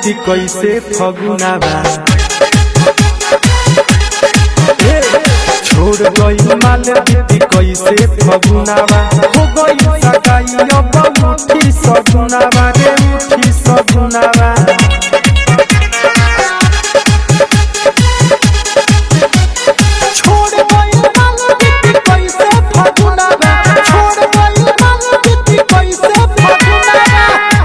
बीती कैसे फगुनावा छोड़ गई माल बीती कैसे फगुनावा हो गई सगाई अब उठी सगुनावा रे उठी सगुनावा छोड़ गई माल बीती कैसे फगुनावा छोड़ गई माल बीती कैसे फगुनावा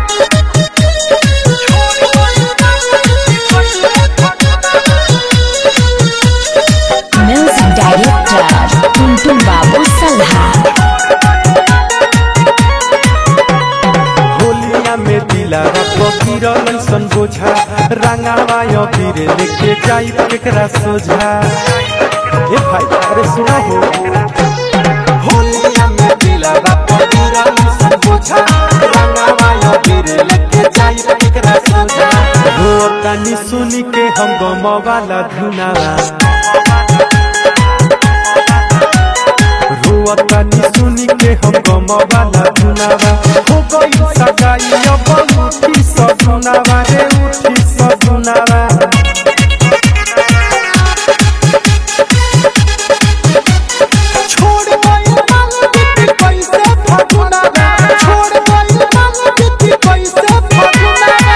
म्यूजिक डायरेक्टर टुनटुन बाबू सल्हा होलिया में दिलावा पकिरल सन बोझा रंगावा अबीर लेके जाई केकरा सोझा ए भाई अरे सुना हो होलिया में दिलावा पकिरल सन बोझा रंगावा अबीर लेके जाई केकरा सोझा हो तनी सुनी के हम गम वाला धुनावा रुअतनी सुनी के हम गम वाला धुनावा हो गई सगाई अब उठी सगुनावा रे उठी सगुनावा छोड़ गई मांग बीती कैसे फगुनावा छोड़ गई मांग बीती कैसे फगुनावा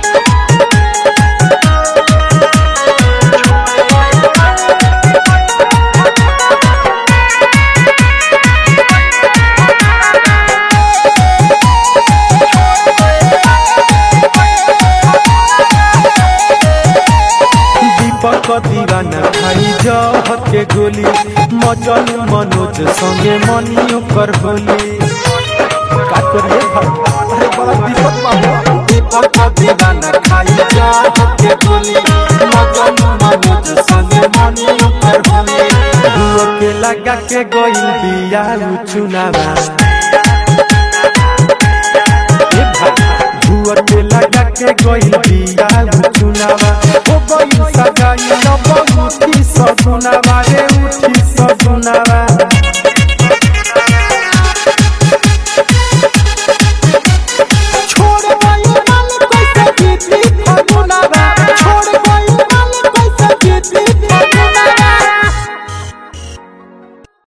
दीपक दीवाना खाई जहर के गोली मचल मनोज संगे मनियो कर होली का करिए भाई अरे बड़ा दीपक बाबू दीपक दीवाना खाई जहर के गोली मचल मनोज संगे मनियो कर होली हुआ के लगा के गोइल बिया चुनावा ए भाई हुआ के लगा के गोइल बिया चुनावा